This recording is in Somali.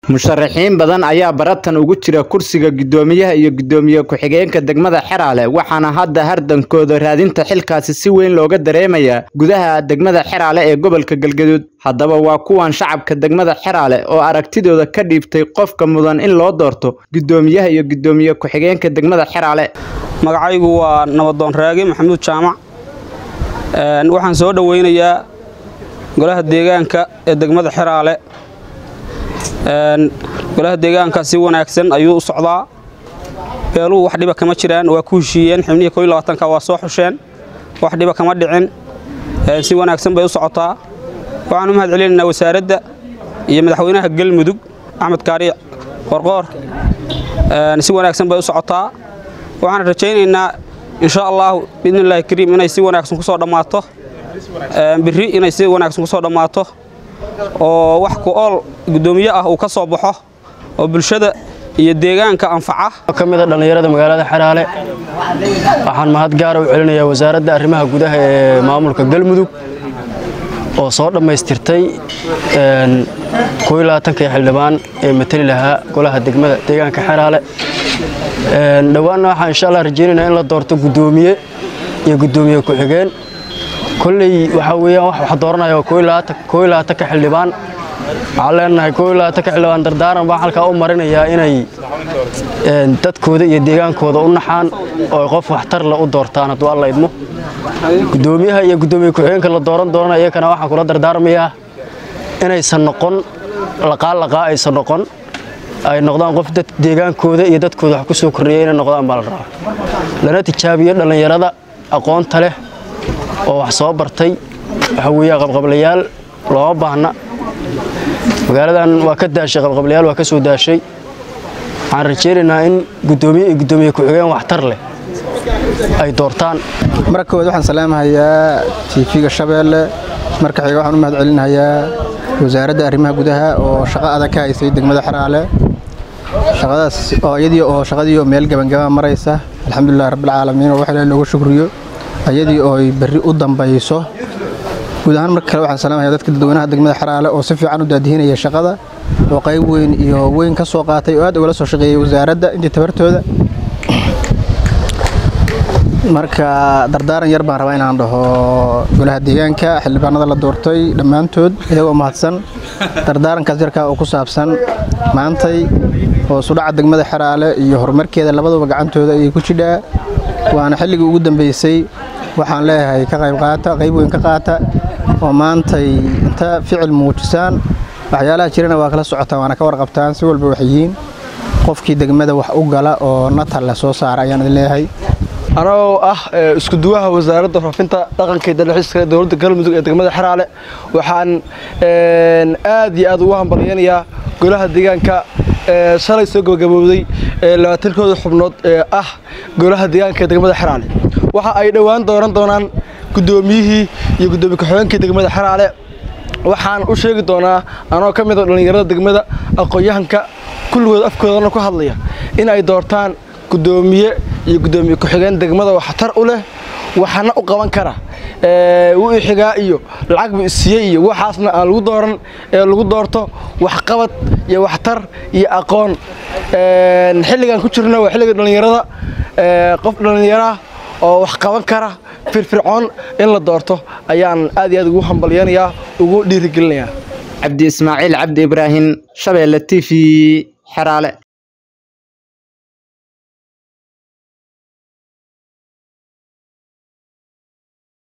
musharaxiin badan ayaa baratan ugu jira kursiga guddoomiyaha iyo guddoomiye ku-xigeenka degmada xeraale waxaana hadda hardankooda raadinta xilkaasi si weyn looga dareemayaa gudaha degmada xeraale ee gobolka galgaduud haddaba waa kuwan shacabka degmada xeraale oo aragtidooda ka dhiibtay qofka mudan in loo doorto guddoomiyaha iyo guddoomiye ku-xigeenka degmada xeraale magacaygu waa nabadoon raage maxamuud jaamac waxaan soo dhoweynayaa golaha deegaanka ee degmada xeraale golaha deegaanka si wanaagsan ayuu u socdaa beeluhu wax dhiba kama jiraan waa ku heshiiyeen xibnihii ko labaatanka waa soo xusheen wax dhiba kama dhicin si wanaagsan bay u socotaa waxaan u mahad celinaynaa wasaaradda iyo madaxweynaha galmudug axmed kaari qorqoor si wanaagsan bay u socotaa waxaan rajaynaynaa insha allahu biidni illaahi kariim inay si wanaagsan ku soo dhammaato biri inay si wanaagsan ku soo dhammaato oo wax ku ool guddoomiye ah uu ka soo baxo oo bulshada iyo deegaanka anfaca ka mid a dhallinyarada magaalada xeraale waxaan mahad gaara u celinayaa wasaaradda arrimaha gudaha ee maamulka galmudug oo soo dhammaystirtay kii xildhibaan ee matali lahaa golaha degmada deegaanka xeraale dhowaanna waxaan insha allah rajaynaynaa in la doorto guddoomiye iyo guddoomiye ku-xigeen kolley waxaa weeyaan wax wax dooranaya koo iyo labaatanka xildhibaan waxaan leenahay koo iyo labaatanka xildhibaan dardaaran baan halkaa u marinayaa inay dadkooda iyo deegaankooda u naxaan oo qof waxtar le u doortaan hadduu alla idmo guddoomiyaha iyo guddoomiye ku-xigeenka la dooran doonana iyakana waxaan kula dardaarmayaa inaysan noqon laqaalaqaa aysan noqon ay noqdaan qof dad deegaankooda iyo dadkooda wax ku soo kordhiya inay noqdaan baa la rabaa lana tijaabiyo dhallinyarada aqoonta leh oo wax soo bartay waxa weeyaa qabqablayaal looma baahna magaaladan waa ka daashay qabqablayaal waa ka soo daashay waxaan rajaynaynaa in guddoomiye iyo guddoomiye ku-xigeen waxtar leh ay doortaan marka koowaad waxaan salaamahayaa tiifiga shabeelle marka xiga waxaan u mahad celinayaa wasaaradda arrimaha gudaha oo shaqo adag ka haysay degmada xeraale shaqadaas oo iyadii oo shaqadii oo meel gabangaba maraysa alxamdulilah rabbilcaalamiin oo wax ilaahay looga shukriyo iyadii oo ay berri u dambayso guud ahaan marka kale waxaan salaamayaa dadka dadweynaha degmada xeraale oo si fiican u daadihinaya shaqada oo qayb weyn iyo weyn ka soo qaatay oo aad ugala soo shaqeeyay wasaaradda intii tabartooda marka dardaaran yar baan rabaa inaan dhaho golaha deegaanka xildhibaanada la doortay dhammaantood iyagoo mahadsan dardaarankaas yarkaa oo ku saabsan maantay oo sudhaca degmada xeraale iyo horumarkeeda labaduba gacantooda ayay ku jidhaa waana xilligii ugu dambeysay waxaan leeyahay ka qayb qaata qayb weyn ka qaata oo maantay inta ficil muujisaan waxyaalaha jirana waa kala socotaan waana ka warqabtaan si walba wax yihiin qofkii degmada wax u gala oo natal le soo saara ayaan idin leeyahay anagoo ah iskuduwaha wasaaradda faafinta dhaqanka iyo dalxiiska ee dowladda galmudug ee degmada xeraale waxaan aad iyo aad ugu hambalyaynayaa golaha deegaanka shalay soo gabagabowday labaatankooda xubnood ee ah golaha deegaanka ee degmada xeraale waxa ay dhowaan dooran doonaan guddoomiyihii iyo guddoomiye ku-xigeenkii degmada xeraale waxaan u sheegi doonaa anoo ka mid a dhallinyarada degmada aqoon-yahanka kulligood afkoodana ku hadlaya in ay doortaan guddoomiye iyo guddoomiye ku-xigeen degmada waxtar u leh waxana u qaban kara wuu ixigaa iyo lacag buu isiiyey iyo waxaasna aan lagu dooran ee lagu doorto waxqabad iyo waxtar iyo aqoon xilligan ku jirna waa xilliga dhallinyarada qof dhallinyara oo wax qaban kara firfircoon in la doorto ayaan aad iyo aad ugu hambalyanayaa ugu dhiirigelinayaa cabdi ismaaciil cabdi ibraahim shabeelle t v xeraale